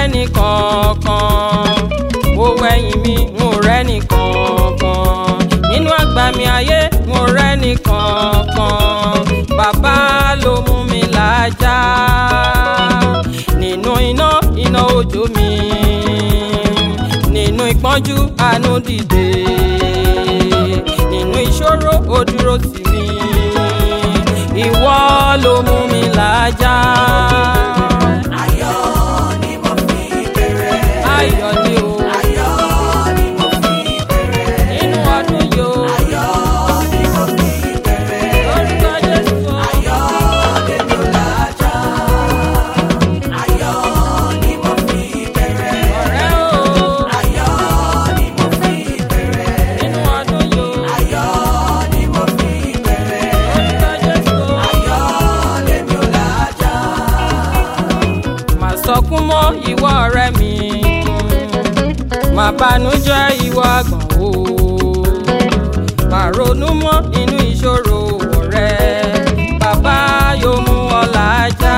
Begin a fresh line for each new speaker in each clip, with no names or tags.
rẹ́ni kankan mo wẹ̀yìn mi n ò rẹ́ni kankan nínú àgbà mi ayé n ò rẹ́ni kankan bàbá ló mú mi làájá nínú iná iná òjò mi nínú ìpọ́njú àánú dìde nínú ìṣòro ó dúró tì mí ìwọ ló mú mi làájá.
Ayọ̀ ni mo fi bẹ̀rẹ̀.
ayọ̀ ni o
Ayọ̀ ni mo fi bẹ̀rẹ̀.
nínú ọdún yìí o
Ayọ̀ ni mo fi bẹ̀rẹ̀.
lórúkọ jésù o.
Ayọ̀ lèmi ò lájà. Ayọ̀ ni mo fi bẹ̀rẹ̀.
ọ̀rẹ́ o
Ayọ̀ ni mo fi bẹ̀rẹ̀.
nínú ọdún yìí o.
Ayọ̀ ni mo fi bẹ̀rẹ̀.
lórúkọ jésù o.
Ayọ̀ lèmi ò lájà.
má sọkún mọ́ ìwọ ọ̀rẹ́ mi má bànújẹ́ ìwọ àgbọ̀n o má ronú mọ́ inú ìṣòro ọ̀rẹ́ bàbá yóò mú ọ làájá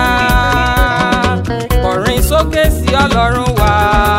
kọrin sókè sí ọlọ́run wá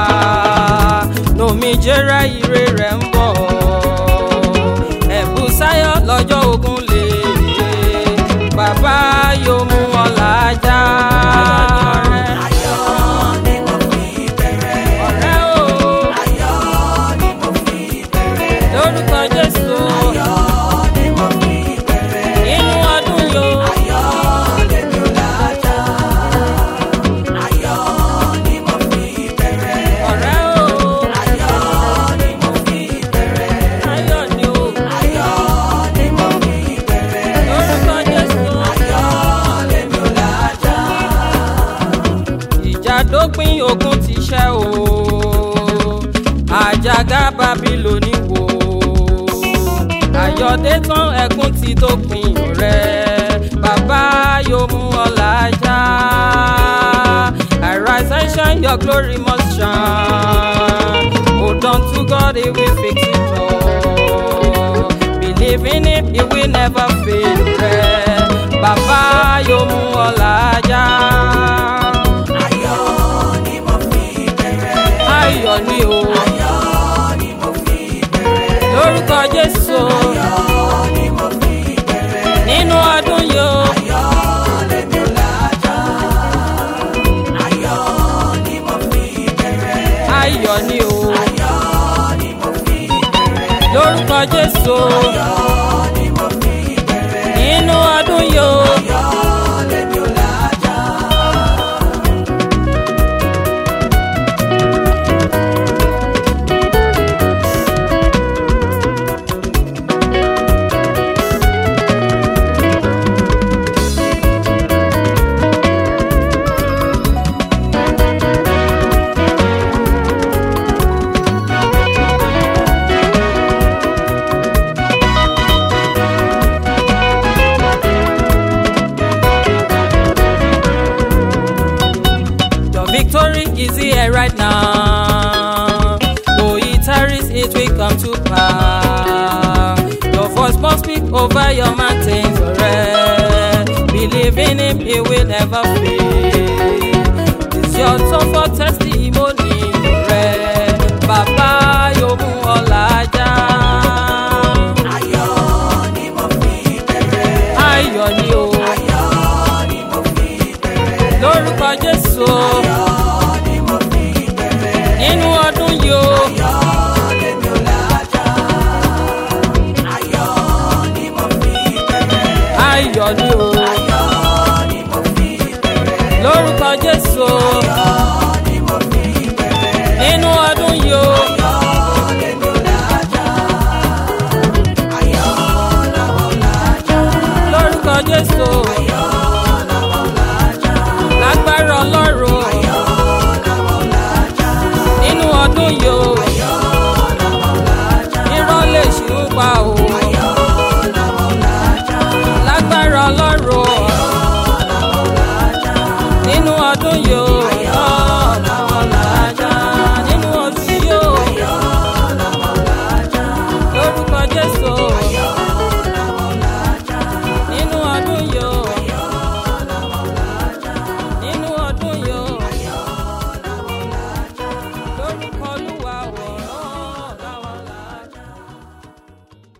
lómijẹrẹ ire rẹ̀ ń bọ̀ ẹ̀bùn sáyọ̀ lọ́jọ́ ogun lè bàbá yóò mú ọ làájá.
Ayọ̀ ni mo fi bẹ̀rẹ̀.
ọ̀rẹ́ o
Ayọ̀ ni mo fi bẹ̀rẹ̀.
lórúkọ jésù
Ayọ̀ ni mo fi bẹ̀rẹ̀.
inú ọdún yìí o.
Ayọ̀ lèmi ò lájà. Ayọ̀ ni mo fi bẹ̀rẹ̀.
ọ̀rẹ́ o
Ayọ̀ ni mo fi bẹ̀rẹ̀.
ayọ̀ ni o
Ayọ̀ ni mo fi bẹ̀rẹ̀.
lórúkọ jésù
Ayọ̀ lèmi ò lájà.
ìjà dópin ogun ti ṣẹ́ o àjàgà bábílónì wò àyọ̀dé tán ẹkún ti dópin rẹ̀ bàbá yóò mú ọ làájá arise and shine your glory must shine hold on to God he will fix it all believe in him he will never fail rẹ̀ bàbá yóò mú ọ làájá.
Ayọ̀ ni mo fi bẹ̀rẹ̀.
ayọ̀ ni o
Ayọ̀ ni mo fi bẹ̀rẹ̀.
lórúkọ jésù
Ayọ̀ ni mo fi bẹ̀rẹ̀.
nínú ọdún yìí o
Ayọ̀ lèmi ò lájà. Ayọ̀ ni mo fi bẹ̀rẹ̀.
ayọ̀ ni o
Ayọ̀ ni mo fi bẹ̀rẹ̀.
lórúkọ jésù
Ayọ̀ ni mo fi bẹ̀rẹ̀.
nínú ọdún yìí o
Ayọ̀ lèmi ò lájà.
your victory is here right now though it tarries it will come to pass your voice must speak over your mountains alright believe in him he will never fail it's your turn for testimony alright bàbá yóò mú ọ làájá.
Ayọ̀ ni mo fi bẹ̀rẹ̀.
ayọ̀ ni o
Ayọ̀ ni mo fi bẹ̀rẹ̀.
lórúkọ jésù
Ayọ̀ ni mo fi bẹ̀rẹ̀.
nínú ọdún yìí o
Ayọ̀ lèmi ò lájà. Ayọ̀ ni mo fi bẹ̀rẹ̀.
ayọ̀ ni o
Ayọ̀ ni mo fi bẹ̀rẹ̀.
lórúkọ jésù
Ayọ̀ ni mo fi bẹ̀rẹ̀.
nínú ọdún yìí o
Ayọ̀ lèmi ò lájà. Ayọ̀ làwọn ò lájà.
lórúkọ jésù
Ayọ̀ làwọn ò lájà.
lágbára ọlọ́run
Ayọ̀ làwọn ò lájà.
nínú ọdún yìí o